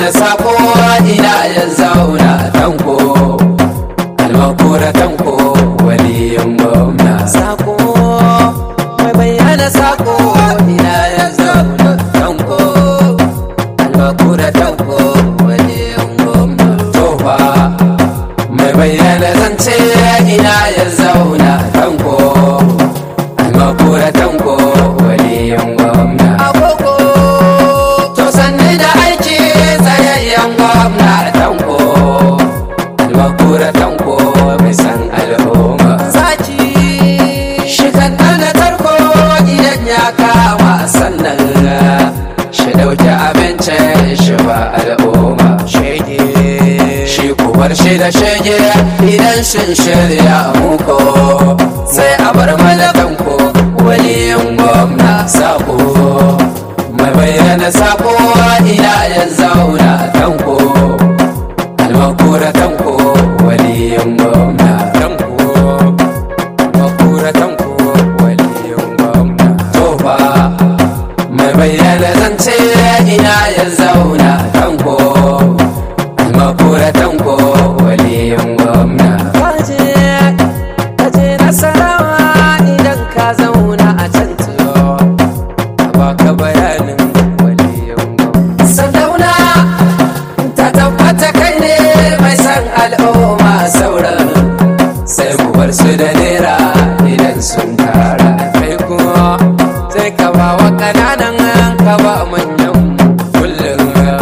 bayyana sako ina ya zauna tanko almakura tanko waliyin gwamna sako mai bayyana sako ina ya zauna tanko almakura tanko waliyin gwamna tofa mai bayyana zance ina ya zauna tanko almakura tanko waliyin gwamna agogo to sanni da aiki tsayayyen gwamna tanko almakura tanko mai san al'umma zaki shi kan da tarko idan ya kama sannan shi dauki abincin shi ba al'umma shege shi kubar shi da shege idan shin shirya muko sai a bar malakanko waliyin gwamna sako mai bayyana sako ina ya zauna tanko almakura tanko waliyin gwamna tanko almakura tanko waliyin gwamna tofa mai bayyana zance ina ya zauna tanko almakura tanko waliyin gwamna kaje kaje nasarawa idan ka zauna a can tiyo baka bayanin waliyin gwamna sandauna ta tabbata kai ne mai san al'umma sauran sai mu bar su da nera idan sun tara kai kuma sai ka ba wa ƙananan ka ba manyan kullum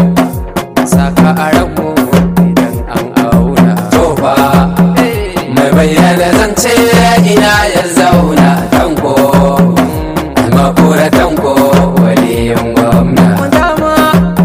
saka a ranmu idan an auna to ba mai bayyana zance ina ya zauna tanko makura tanko waliyin gwamna dama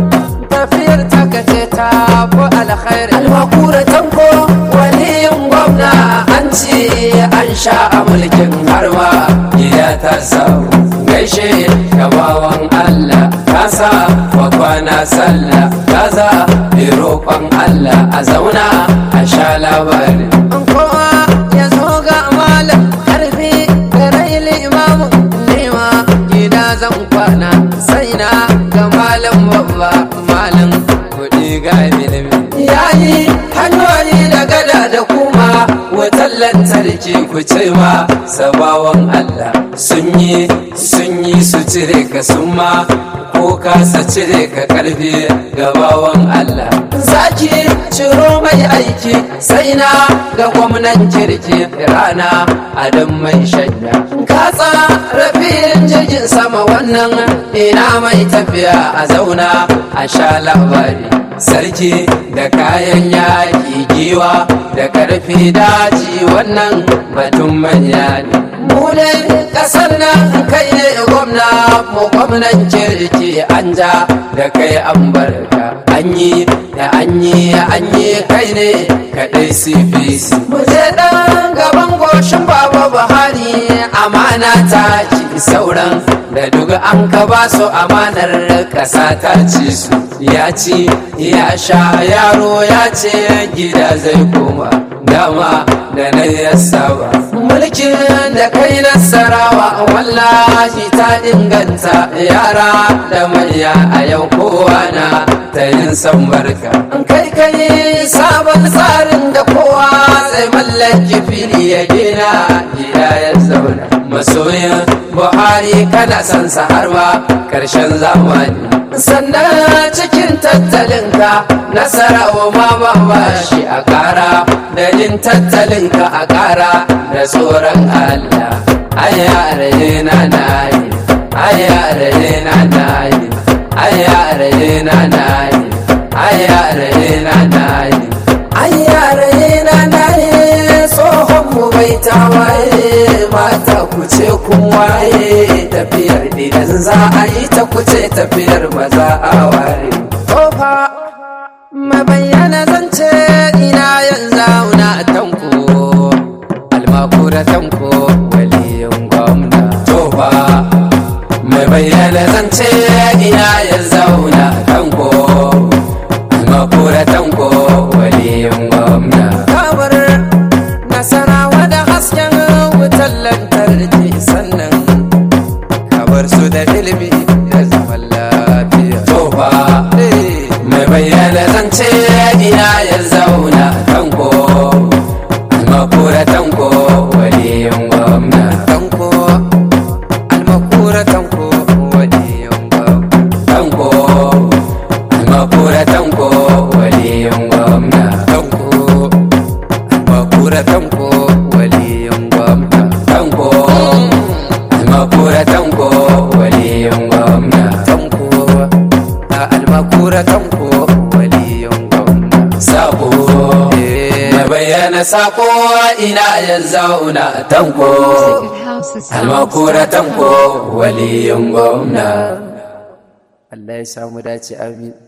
tafiyar takace ta fi alkhairi almakura tanko waliyin gwamna an ce an sha a mulkin harma gida ta samu gaishe gabawan Allah kasa wa kwana sallah kaza bi roƙon Allah a zauna a sha labari kowa ya zo ga malam karfi da rai limamin nema gida zan kwana sai na ga malam babba malam kuɗi ga ilimi yayi hanyoyi da gada da kuma wutar lantarki ku ce ma sabawan Allah sun yi sun yi su cire ka sun ma ko kasa cire ka karfi gabawan Allah zaki ciro mai aiki sai na ga gwamnan kirki rana adam mai shanya ka tsara filin jirgin sama wannan ina mai tafiya a zauna a sha labari sarki da kayan yaƙi giwa da ƙarfi daji wannan batun manya ne mu ne ƙasar nan kai ne gwamna mu gwamnan kirki an ja da kai an barka an yi da an yi an yi kai ne kaɗai cpc mu je ɗan gaban goshin baba buhari amana ta ci sauran da duk an ka ba su amanar ƙasa ta ci su ya ci ya sha yaro ya ce gida zai koma dama da na ya saba mulkin da kai nasarawa wallahi ta inganta yara da manya a yau kowa na ta yin san barka kai kai sabon tsarin da kowa zai mallaki fili ya gina gida ya zauna masoyin buhari kana son sa har ma karshen zamani sannan cikin tattalinka nasarawa ma ba ba shi a kara da yin tattalinka a kara da tsoron allah ayyare na nayi ayyare na nayi ayyare na nayi ayyare na nayi ayyare na nayi tsohon mu bai tawaye mata ku ce kun waye tafiyar idan za a yi ta kuce tafiyar ba za a ware kofa mabayyana zance ina yanzu na tanko almakura tanko waliyin gwamna tofa mai bayyana zance ina ya zauna tanko almakura tanko waliyin gwamna kamar nasarawa da hasken wutar lantarki sannan kabar su da ilimi da zaman lafiya tofa mai bayyana almakura tanko waliyin gwamna sako mai bayyana sako ina ya zauna tanko almakura tanko waliyin gwamna Allah ya samu dace amin